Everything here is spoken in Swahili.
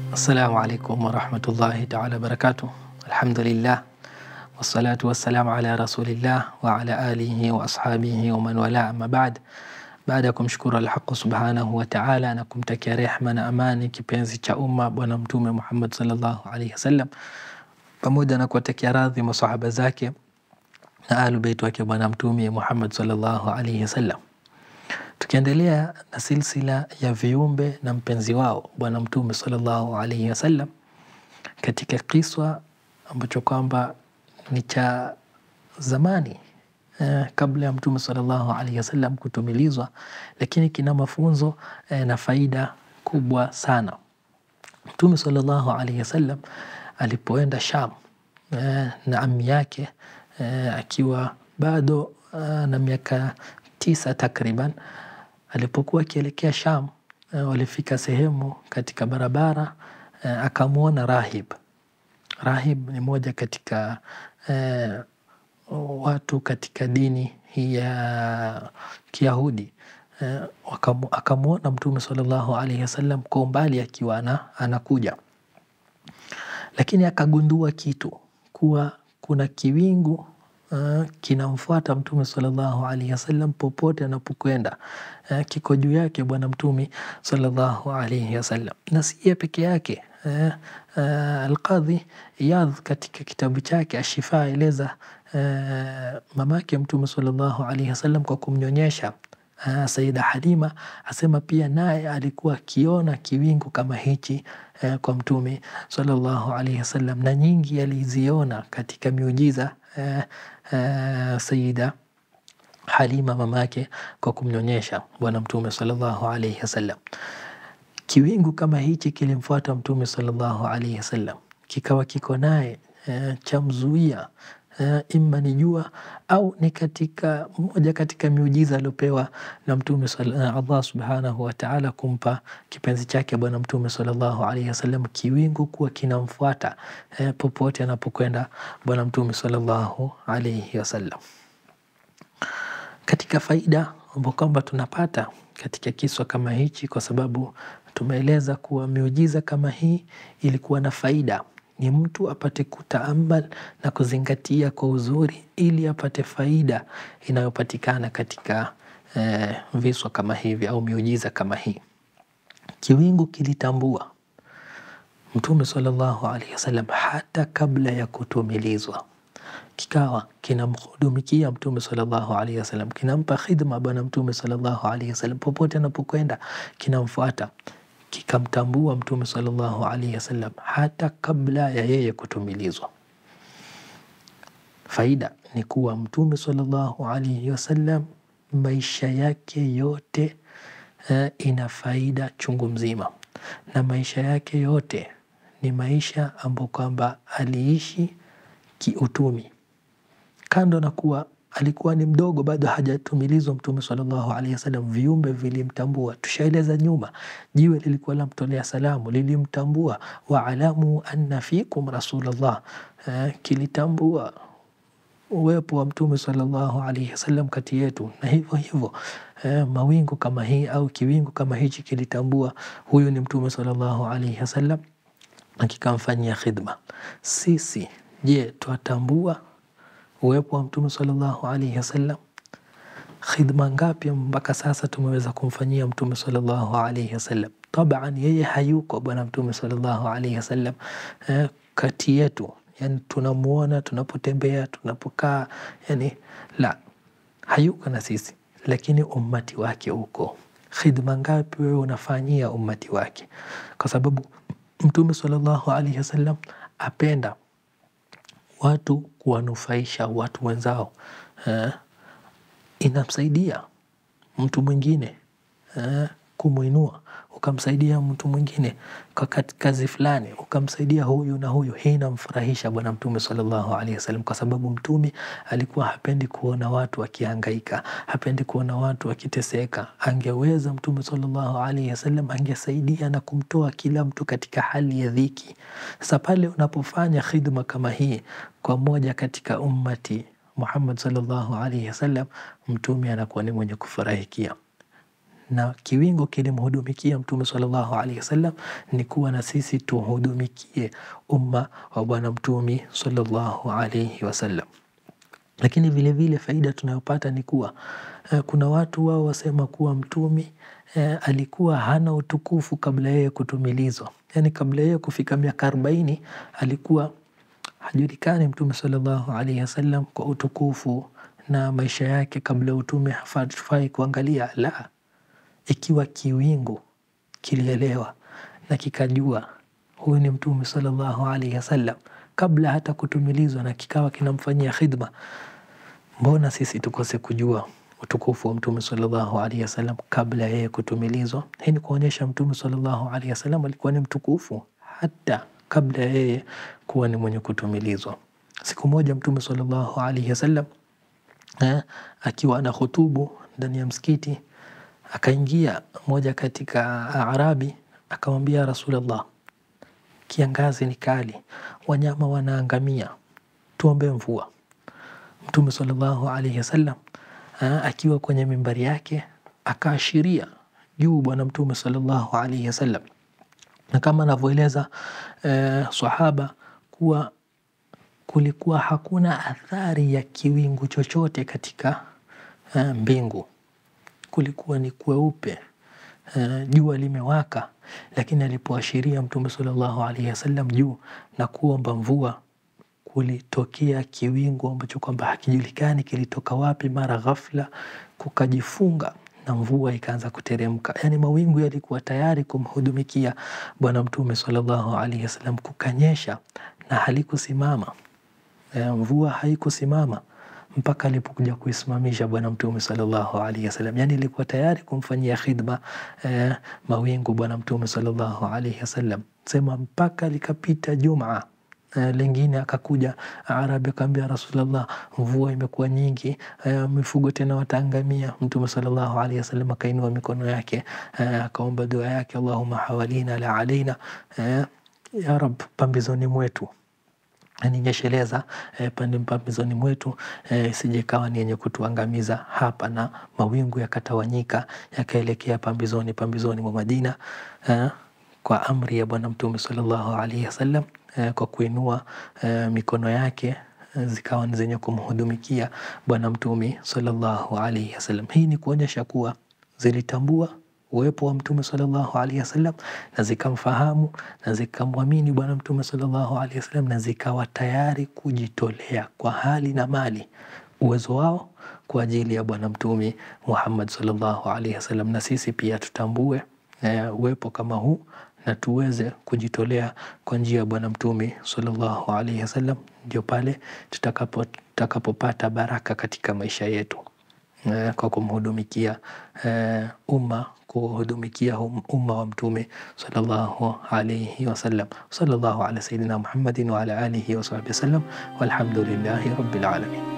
Assalamu alaikum warahmatullahi taala wabarakatuh. Alhamdulillah wassalatu wassalamu ala rasulillah wa ala alihi wa ashabihi wa man wala, amma baad. Baada ya kumshukuru Alhaqu subhanahu wa taala na kumtakia rehma na amani kipenzi cha umma Bwana Mtume Muhammad sallallahu alaihi wasallam, pamoja na kuwatakia radhi masahaba zake na ahlu beit wake Bwana Mtume Muhammad sallallahu alaihi wasallam tukiendelea na silsila ya viumbe na mpenzi wao Bwana Mtume sallallahu alaihi wasallam katika kiswa ambacho kwamba ni cha zamani eh, kabla ya Mtume sallallahu alaihi wasallam kutumilizwa, lakini kina mafunzo eh, na faida kubwa sana. Mtume sallallahu alaihi wasallam alipoenda Sham eh, na ami yake eh, akiwa bado eh, na miaka tisa takriban alipokuwa akielekea Sham uh, walifika sehemu katika barabara uh, akamwona rahib. Rahib ni moja katika uh, watu katika dini hii ya Kiyahudi uh, akamwona Mtume sallallahu alaihi wasallam kwa umbali akiwa anakuja, lakini akagundua kitu kuwa kuna kiwingu Uh, kinamfuata Mtume sallallahu alaihi wasallam popote anapokwenda. Uh, kiko juu yake Bwana Mtume sallallahu alaihi wasallam, na si yeye peke yake. Uh, uh, Alqadhi Iyadh katika kitabu chake Ashifa aeleza uh, mamake Mtume sallallahu alaihi wasallam kwa kumnyonyesha uh, Saida Halima asema pia naye alikuwa akiona kiwingu kama hichi uh, kwa Mtume sallallahu alaihi wasallam, na nyingi aliziona katika miujiza uh, Uh, Sayida Halima mamake kwa kumnyonyesha Bwana Mtume sallallahu alaihi wasallam. Kiwingu kama hichi kilimfuata Mtume sallallahu alaihi wasallam, kikawa kiko naye uh, chamzuia uh, imma ni jua au ni katika moja katika miujiza aliopewa na Mtume uh, Allah subhanahu wa ta'ala kumpa kipenzi chake Bwana Mtume sallallahu alaihi wasallam, kiwingu kuwa kinamfuata uh, popote anapokwenda Bwana Mtume sallallahu alaihi wasallam. Katika faida ambayo kwamba tunapata katika kiswa kama hichi, kwa sababu tumeeleza kuwa miujiza kama hii ilikuwa na faida ni mtu apate kutaamal na kuzingatia kwa uzuri ili apate faida inayopatikana katika eh, viswa kama hivi au miujiza kama hii. Kiwingu kilitambua Mtume sallallahu alaihi wasallam hata kabla ya kutumilizwa, kikawa kinamhudumikia Mtume sallallahu alaihi wasallam, kinampa khidma Bwana Mtume sallallahu alaihi wasallam, popote anapokwenda kinamfuata kikamtambua Mtume sallallahu alaihi wasallam hata kabla ya yeye kutumilizwa. Faida ni kuwa Mtume sallallahu alaihi wasallam maisha yake yote uh, ina faida chungu mzima, na maisha yake yote ni maisha ambayo kwamba aliishi kiutumi, kando na kuwa alikuwa ni mdogo bado hajatumilizwa Mtume sallallahu alaihi wasallam, viumbe vilimtambua. Tushaeleza nyuma, jiwe lilikuwa lamtolea salamu lilimtambua, waalamu anna fikum rasulullah, eh, kilitambua uwepo wa Mtume sallallahu alaihi wasallam kati yetu, na hivyo hivyo eh, mawingu kama hii au kiwingu kama hichi kilitambua huyu ni Mtume sallallahu alaihi wasallam na kikamfanyia khidma. Sisi je, twatambua uwepo wa Mtume sallallahu alaihi wasallam? Khidma ngapi mpaka sasa tumeweza kumfanyia Mtume sallallahu alaihi wasallam? Taban yeye hayuko Bwana Mtume sallallahu alaihi wasallam eh, kati yetu, yani tunamuona tunapotembea, tunapokaa, yani la, hayuko na sisi, lakini ummati wake uko. Khidma ngapi wewe unafanyia ummati wake? Kwa sababu Mtume sallallahu alaihi wasallam apenda watu kuwanufaisha watu wenzao eh, inamsaidia mtu mwingine eh, kumwinua, ukamsaidia mtu mwingine kwa kazi fulani, ukamsaidia huyu na huyu. Hii inamfurahisha Bwana Mtume sallallahu alaihi wasallam, kwa sababu Mtume alikuwa hapendi kuona watu wakihangaika, hapendi kuona watu wakiteseka. Angeweza Mtume sallallahu alaihi wasallam angesaidia na kumtoa kila mtu katika hali ya dhiki. Sasa pale unapofanya khidma kama hii kwa moja katika ummati Muhammad sallallahu alaihi wasallam, Mtume anakuwa ni mwenye kufurahikia na kiwingu kilimhudumikia Mtume sallallahu alaihi wasallam, ni kuwa na sisi tuhudumikie umma wa Bwana Mtume sallallahu alaihi wasallam. Lakini vile vile faida tunayopata ni kuwa eh, kuna watu wao wasema kuwa mtumi eh, alikuwa hana utukufu kabla yeye kutumilizwa, yaani kabla yeye kufika miaka arobaini alikuwa hajulikani Mtume sallallahu alaihi wasallam kwa utukufu na maisha yake kabla utume hafai kuangalia. La, ikiwa kiwingu kilielewa na kikajua huyu ni Mtume sallallahu alaihi wasallam kabla hata kutumilizwa na kikawa kinamfanyia khidma, mbona sisi tukose kujua utukufu wa Mtume sallallahu alaihi wasallam kabla yeye kutumilizwa? Hii ni kuonyesha Mtume sallallahu alaihi wasallam alikuwa ni mtukufu hata kabla yeye kuwa ni mwenye kutumilizwa. Siku moja Mtume sallallahu alaihi wasallam eh, akiwa ana hutubu ndani ya msikiti, akaingia moja katika Arabi akamwambia Rasulullah, kiangazi ni kali, wanyama wanaangamia, tuombe mvua. Mtume sallallahu alaihi wasallam akiwa kwenye mimbari yake akaashiria juu Bwana Mtume sallallahu alaihi wasallam, na kama anavyoeleza eh, sahaba kuwa kulikuwa hakuna athari ya kiwingu chochote katika uh, mbingu. Kulikuwa ni kweupe, uh, jua limewaka, lakini alipoashiria Mtume sallallahu alaihi wasallam juu na kuomba mvua, kulitokea kiwingu ambacho kwamba hakijulikani kilitoka wapi, mara ghafla kukajifunga na mvua ikaanza kuteremka. Yani mawingu yalikuwa tayari kumhudumikia Bwana Mtume sallallahu alaihi wasallam, kukanyesha na halikusimama mvua haikusimama mpaka alipokuja kuisimamisha Bwana Mtume sallallahu alaihi wasallam. Yani ilikuwa tayari kumfanyia khidma eh, mawingu Bwana Mtume sallallahu alaihi wasallam, sema mpaka likapita Jumaa eh, lingine akakuja Arabi akaambia Rasulullah, mvua imekuwa nyingi eh, mifugo tena wataangamia. Mtume sallallahu alaihi wasallam akainua mikono yake eh, akaomba dua yake, Allahumma hawalina la alaina eh, ya Rab, pambizoni mwetu ninyesheleza eh, pande pambizoni mwetu isije eh, kawa ni yenye kutuangamiza hapa. Na mawingu yakatawanyika yakaelekea pambizoni pambizoni mwa Madina eh, kwa amri ya Bwana Mtume sallallahu alaihi wasallam eh, kwa kuinua eh, mikono yake zikawa ni zenye kumhudumikia Bwana Mtume sallallahu alaihi wasallam. Hii ni kuonyesha kuwa zilitambua uwepo wa Mtume sallallahu alaihi wasallam na zikamfahamu na zikamwamini Bwana Mtume sallallahu alaihi wasallam na zikawa tayari kujitolea kwa hali na mali uwezo wao kwa ajili ya Bwana Mtume Muhammad sallallahu alaihi wasallam. Na sisi pia tutambue uh, uwepo kama huu na tuweze kujitolea kwa njia ya Bwana Mtume sallallahu alaihi wasallam, ndio pale tutakapo tutakapopata baraka katika maisha yetu uh, kwa kumhudumikia uh, umma kuhudumikia umma wa Mtume sallallahu alayhi wasallam. Sallallahu ala sayidina Muhammadin wa ala alihi wa sahbihi wasallam, walhamdulillahi rabbil alamin.